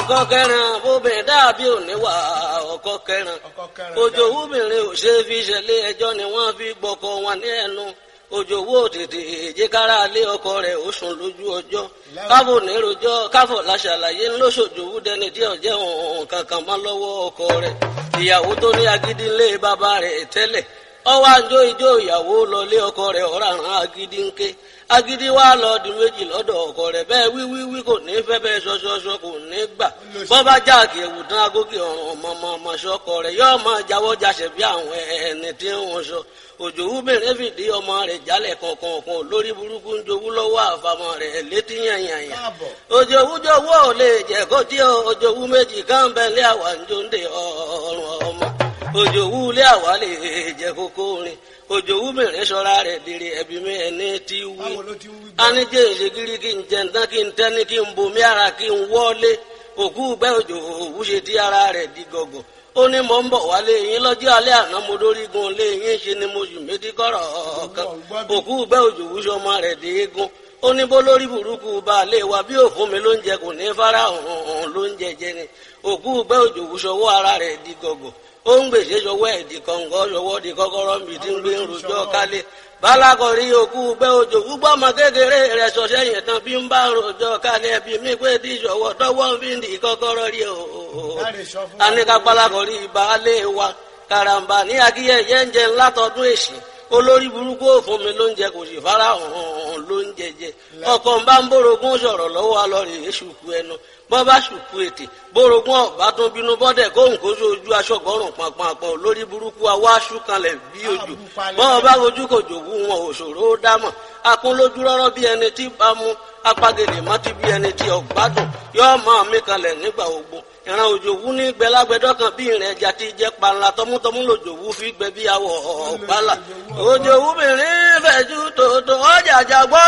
ọkọ kẹrin obìnrin dàbí òníwà ọkọ kẹrin ọkọ kẹrin òjò wúbìnrin ò ṣe fi ṣẹlẹ̀ ẹjọ́ ni wọ́n fi gbọkọ wọn ní ẹnu òjò wó tètè èjìkára lé ọkọ rẹ̀ ó sùn lójú ọjọ́ káfò nírojọ́ káfò láṣàlàyé ńlọsọjòwú dẹni tí ọjẹ òun kankan mọ́ lọ́wọ́ ọkọ rẹ̀ ìyàwó tó ní agídí ńlé bàbá rẹ̀ tẹ́lẹ̀ ọwọ́ àjọ ìjọ ìyàwó lọlé ọkọ rẹ̀ ọ̀ràn agídí ńké agídí wa lọ di méjì lọ́dọ̀ ọkọ rẹ̀ bẹ́ẹ̀ wíwíwí kò ní fẹ́ bẹ́ẹ̀ ṣọṣọṣọ kò ní gbà bọ́bá jáàkì ẹ̀wù tán agókè ọ̀rùn ọmọọmọ ṣọkọ rẹ̀ yóò máa jáwọ́ jáṣẹ̀ bí àwọn ẹni tí ń sọ òjò wúbẹ̀rẹ̀ fìdí ọmọ rẹ̀ jálẹ̀ kọ̀ọ̀kan lórí burúkú ń jowú lọ́wọ́ àfàmọ́ rẹ̀ létí yànyànyàn káàbọ̀ òjò wújọwọ́ ò lè jẹ́ kó tí òjò wú méjì káńbẹ́lẹ́ àwa ń jóńdè ọ̀rùn ọmọ òjò wú lé àwa lè jẹ́ kókó rin òjò wú mìíràn sọ́ra rẹ̀ dèrè ẹ̀bí mi ẹni tí wí báwo ló ti ń wí gbọ́ anijẹ́ ìṣègìrì kí n jẹ ntán kí n tẹ́ni kí n bomi ara kí n wọ́lé òkú gbẹ́ òjò òwú ṣe tí ara rẹ̀ di gọ̀gọ̀ ó ní mò ń bọ̀ wálé yín lọ́jọ́ alẹ́ àná mo dórí gun lé yín ṣe ni mo yù méjì kọ́rọ̀ kan òkú gbẹ́ òjò òwú ṣọmọ rẹ̀ dé eégún ó ní bó lórí burúkú baálé wa bí òfun mi ló ń jẹ kò ní fara hàn ló ń jẹjẹ ni òkú gbẹ́ òjò òwú ṣọwọ́ ara rẹ̀ di gọ̀gọ̀ ó ń gbèsè ṣọwọ́ ẹ̀ di kọ̀ǹgọ́ ṣọwọ́ di kọ́kọ́rọ́ mi tí ń gbé ń rojọ́ kálé balakọ̀rí òkú gbẹ́ òjò gbúgbọ́ ọmọ kékeré rẹ̀ sọ sẹ́yìn tán bí ń bá rojọ́ kálẹ̀ bí mi pé tí ṣọwọ́ tọwọ́ fi ń di kọ́kọ́rọ́ rí o. láre sọ fún wa anika balakọ̀rí baálé wa karamba ní akíyẹyẹ ń jẹ ńlá tọdún èsì olórí burúkú òfun mi ló ń jẹ kò sì fara hàn ló ń jẹjẹ ọkọ ń bá ń bórogún sọ̀rọ̀ lọ́wọ́ alọrẹ èṣùkú ẹnu bọ́ bá ṣùkú ètè bórogún ọ̀bá tó bínú bọ́dẹ̀ kóhùn kó sójú aṣọ́gbọ́rùn pàpàpọ̀ lórí burúkú awáṣú kanlẹ̀ bí ojú bọ́ bá ojú kò jòwú wọn òṣòro ó dámọ̀ akún lójú rọ́rọ́ bí ẹni tí bá mú apagèlè mọ́tí bí ẹni tí ọ̀gbádùn yóò máa mí kanlẹ̀ nígbà ogbó ìran òjòwú ní gbẹlágbẹdọ kan bí ìrìn ẹja ti jẹ panla tọmútọmú lòjòwú fi gbẹ bí awọ ọgbàlà òjòwú mìíràn fẹjú tòótọ́ ọjà àjàgbọ́